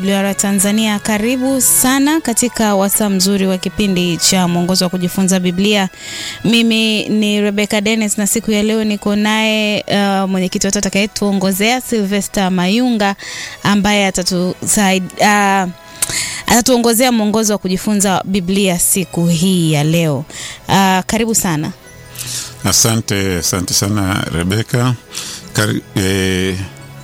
WR Tanzania, karibu sana katika wasaa mzuri wa kipindi cha mwongozo wa kujifunza Biblia. Mimi ni Rebecca Dennis na siku ya leo niko naye uh, mwenyekiti wetu atakayetuongozea Sylvester Mayunga ambaye atatusaidia uh, atatuongozea mwongozo wa kujifunza Biblia siku hii ya leo. Uh, karibu sana. Asante, asante sana Rebeka. Kari, eh,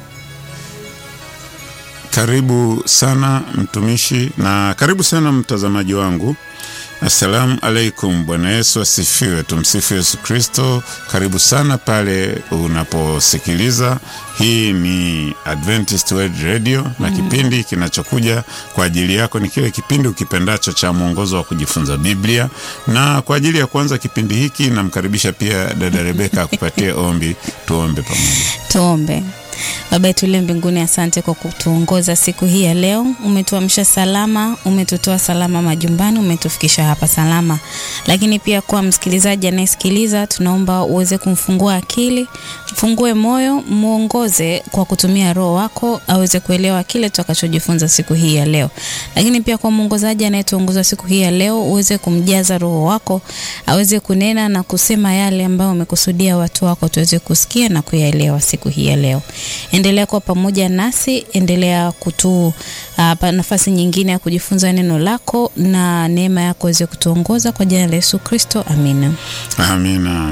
karibu sana mtumishi na karibu sana mtazamaji wangu. Assalamu alaikum. Bwana Yesu asifiwe. Tumsifu Yesu Kristo. Karibu sana pale unaposikiliza. Hii ni Adventist World Radio na kipindi kinachokuja kwa ajili yako ni kile kipindi ukipendacho cha mwongozo wa kujifunza Biblia. Na kwa ajili ya kuanza kipindi hiki, namkaribisha pia dada Rebeka akupatie ombi. Tuombe pamoja. Tuombe. Baba yetu uliye mbinguni, asante kwa kutuongoza siku hii ya leo. Umetuamsha salama, umetutoa salama majumbani, umetufikisha hapa salama. Lakini pia kwa msikilizaji anayesikiliza, tunaomba uweze kumfungua akili, mfungue moyo, mwongoze kwa kutumia Roho wako aweze kuelewa kile tutakachojifunza siku hii ya leo. Lakini pia kwa mwongozaji anayetuongoza siku hii ya leo, uweze kumjaza Roho wako aweze kunena na kusema yale ambayo umekusudia watu wako tuweze kusikia na kuyaelewa siku hii ya leo. Endelea kuwa pamoja nasi, endelea kutu uh, nafasi nyingine ya kujifunza neno lako na neema yako iweze kutuongoza kwa jina la Yesu Kristo, amina. Amina.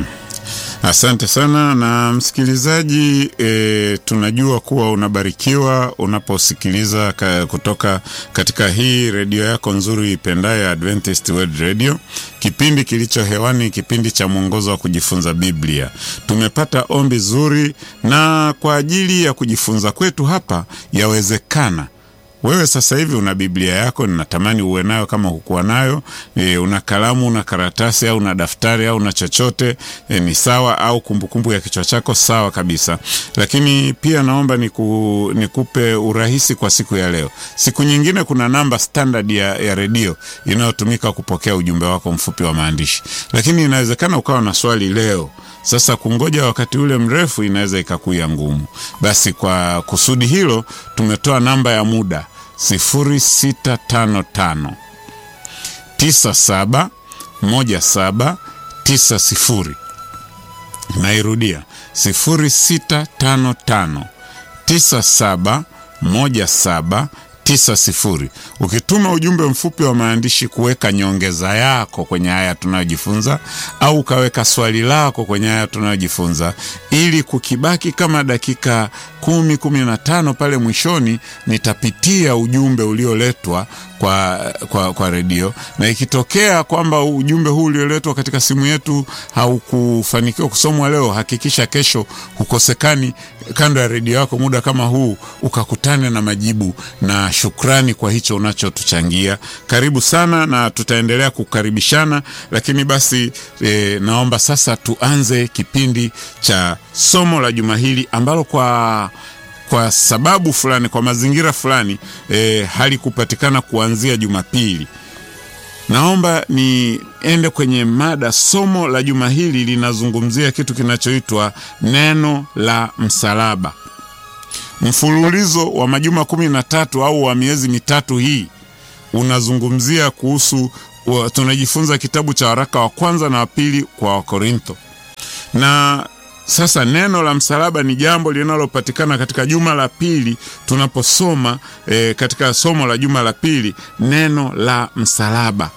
Asante sana na msikilizaji e, tunajua kuwa unabarikiwa unaposikiliza ka, kutoka katika hii redio yako nzuri ipendayo Adventist World Radio. Kipindi kilicho hewani, kipindi cha mwongozo wa kujifunza Biblia. Tumepata ombi zuri, na kwa ajili ya kujifunza kwetu hapa, yawezekana wewe sasa hivi una Biblia yako, ninatamani uwe nayo. Kama hukuwa nayo e, una kalamu, una karatasi au una daftari au una chochote e, ni sawa, au kumbukumbu kumbu ya kichwa chako, sawa kabisa. Lakini pia naomba niku, nikupe urahisi kwa siku ya leo. Siku nyingine kuna namba standard ya, ya redio inayotumika kupokea ujumbe wako mfupi wa maandishi, lakini inawezekana ukawa na swali leo sasa kungoja wakati ule mrefu inaweza ikakuya ngumu. Basi kwa kusudi hilo tumetoa namba ya muda 0655 97 17 90. Nairudia 0655 97 17 tisa sifuri. Ukituma ujumbe mfupi wa maandishi kuweka nyongeza yako kwenye haya tunayojifunza au ukaweka swali lako kwenye haya tunayojifunza, ili kukibaki kama dakika kumi kumi na tano pale mwishoni, nitapitia ujumbe ulioletwa kwa, kwa, kwa redio, na ikitokea kwamba ujumbe huu ulioletwa katika simu yetu haukufanikiwa kusomwa leo, hakikisha kesho hukosekani kando ya redio yako muda kama huu, ukakutane na majibu na shukrani kwa hicho unachotuchangia. Karibu sana, na tutaendelea kukaribishana, lakini basi e, naomba sasa tuanze kipindi cha somo la juma hili ambalo kwa kwa sababu fulani, kwa mazingira fulani e, halikupatikana kuanzia Jumapili. Naomba niende kwenye mada. Somo la juma hili linazungumzia kitu kinachoitwa neno la msalaba. Mfululizo wa majuma kumi na tatu au wa miezi mitatu hii unazungumzia kuhusu, tunajifunza kitabu cha waraka wa kwanza na wa pili kwa Wakorintho na sasa neno la msalaba ni jambo linalopatikana katika juma la pili tunaposoma e, katika somo la juma la pili neno la msalaba.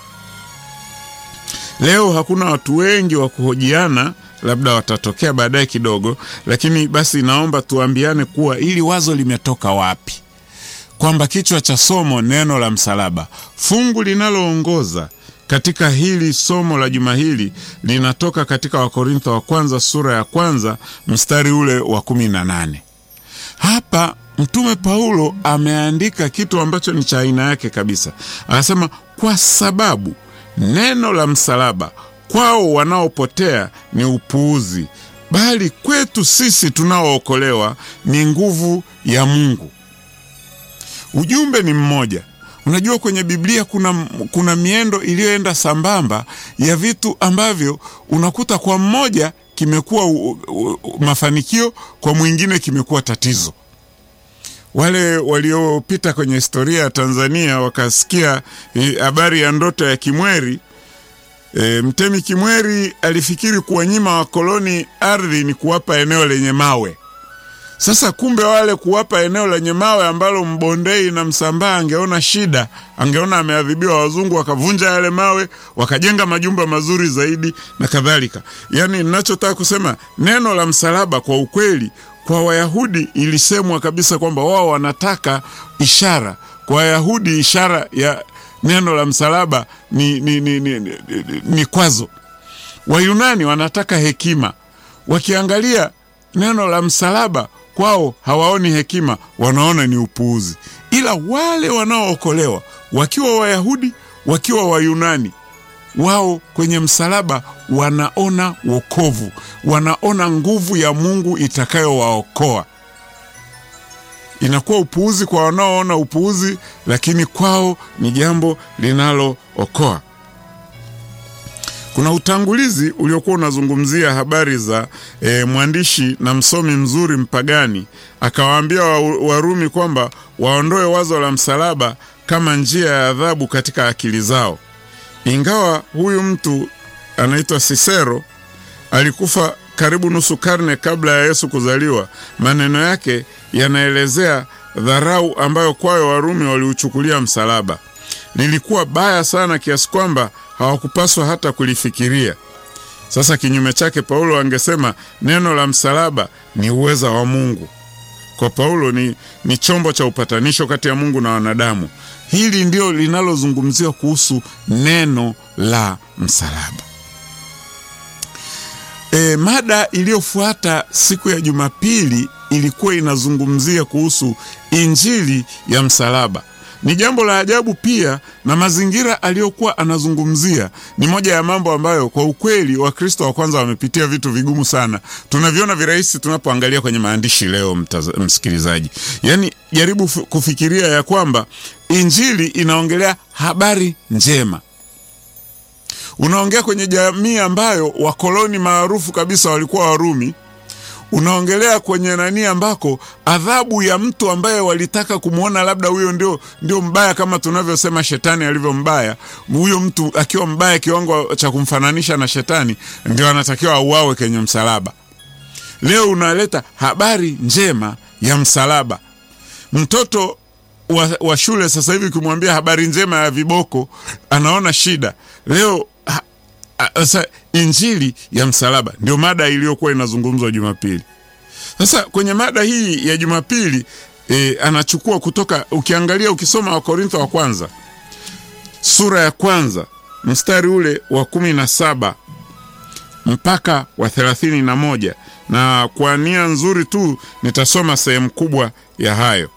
Leo hakuna watu wengi wa kuhojiana, labda watatokea baadaye kidogo, lakini basi naomba tuambiane kuwa ili wazo limetoka wapi, kwamba kichwa cha somo neno la msalaba. Fungu linaloongoza katika hili somo la juma hili linatoka katika Wakorintho wa kwanza sura ya kwanza mstari ule wa kumi na nane. Hapa Mtume Paulo ameandika kitu ambacho ni cha aina yake kabisa. Anasema, kwa sababu neno la msalaba kwao wanaopotea ni upuuzi, bali kwetu sisi tunaookolewa ni nguvu ya Mungu. Ujumbe ni mmoja. Unajua, kwenye Biblia kuna, kuna miendo iliyoenda sambamba ya vitu ambavyo unakuta kwa mmoja kimekuwa mafanikio, kwa mwingine kimekuwa tatizo. wale waliopita kwenye historia ya Tanzania wakasikia habari ya ndoto ya Kimweri. E, Mtemi Kimweri alifikiri kuwanyima wakoloni ardhi ni kuwapa eneo lenye mawe. Sasa kumbe wale kuwapa eneo lenye mawe ambalo Mbondei na Msambaa angeona shida, angeona ameadhibiwa, wazungu wakavunja yale mawe wakajenga majumba mazuri zaidi na kadhalika. Yaani, ninachotaka kusema neno la msalaba kwa ukweli, kwa Wayahudi ilisemwa kabisa kwamba wao wanataka ishara. Kwa Wayahudi ishara ya neno la msalaba ni, ni, ni, ni, ni, ni kwazo. Wayunani wanataka hekima, wakiangalia neno la msalaba kwao hawaoni hekima, wanaona ni upuuzi. Ila wale wanaookolewa wakiwa Wayahudi wakiwa Wayunani, wao kwenye msalaba wanaona wokovu, wanaona nguvu ya Mungu itakayowaokoa. Inakuwa upuuzi kwa wanaoona upuuzi, lakini kwao ni jambo linalookoa. Kuna utangulizi uliokuwa unazungumzia habari za e, mwandishi na msomi mzuri mpagani akawaambia Warumi kwamba waondoe wazo la msalaba kama njia ya adhabu katika akili zao. Ingawa huyu mtu anaitwa Sisero alikufa karibu nusu karne kabla ya Yesu kuzaliwa, maneno yake yanaelezea dharau ambayo kwayo Warumi waliuchukulia msalaba. Lilikuwa baya sana kiasi kwamba hawakupaswa hata kulifikiria. Sasa kinyume chake, Paulo angesema neno la msalaba ni uweza wa Mungu. Kwa Paulo ni, ni chombo cha upatanisho kati ya Mungu na wanadamu. Hili ndio linalozungumziwa kuhusu neno la msalaba. E, mada iliyofuata siku ya Jumapili ilikuwa inazungumzia kuhusu injili ya msalaba. Ni jambo la ajabu pia, na mazingira aliyokuwa anazungumzia ni moja ya mambo ambayo kwa ukweli Wakristo wa kwanza wamepitia vitu vigumu sana. Tunaviona virahisi tunapoangalia kwenye maandishi leo, mtaza, msikilizaji. Yaani jaribu kufikiria ya kwamba injili inaongelea habari njema unaongea kwenye jamii ambayo wakoloni maarufu kabisa walikuwa Warumi. Unaongelea kwenye nani ambako adhabu ya mtu ambaye walitaka kumwona labda huyo ndio, ndio mbaya kama tunavyosema shetani alivyo mbaya. Huyo mtu akiwa mbaya kiwango cha kumfananisha na shetani, ndio anatakiwa auawe kwenye msalaba. Leo unaleta habari njema ya msalaba. Mtoto wa, wa shule sasa hivi ukimwambia habari njema ya viboko anaona shida. Leo sasa injili ya msalaba ndio mada iliyokuwa inazungumzwa Jumapili. Sasa kwenye mada hii ya Jumapili e, anachukua kutoka, ukiangalia ukisoma Wakorintho wa kwanza sura ya kwanza mstari ule wa kumi na saba mpaka wa thelathini na moja na kwa nia nzuri tu nitasoma sehemu kubwa ya hayo.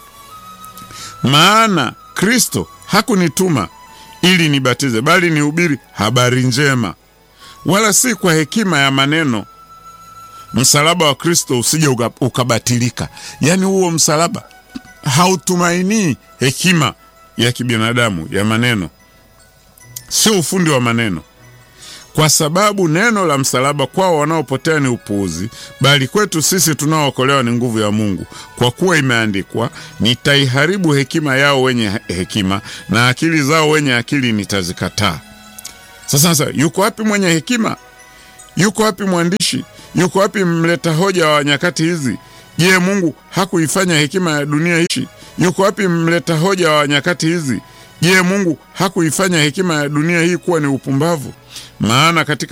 Maana Kristo hakunituma ili nibatize, bali nihubiri habari njema, wala si kwa hekima ya maneno, msalaba wa Kristo usije ukabatilika. Yaani huo msalaba hautumainii hekima ya kibinadamu ya maneno, sio ufundi wa maneno, kwa sababu neno la msalaba kwao wanaopotea ni upuuzi, bali kwetu sisi tunaookolewa ni nguvu ya Mungu. Kwa kuwa imeandikwa, nitaiharibu hekima yao wenye hekima, na akili zao wenye akili nitazikataa. Sasa sasa, yuko wapi mwenye hekima? Yuko wapi mwandishi? Yuko wapi mleta hoja wa nyakati hizi? Je, Mungu hakuifanya hekima ya dunia hichi? Yuko wapi mleta hoja wa nyakati hizi? Je, Mungu hakuifanya hekima ya dunia hii kuwa ni upumbavu? Maana katika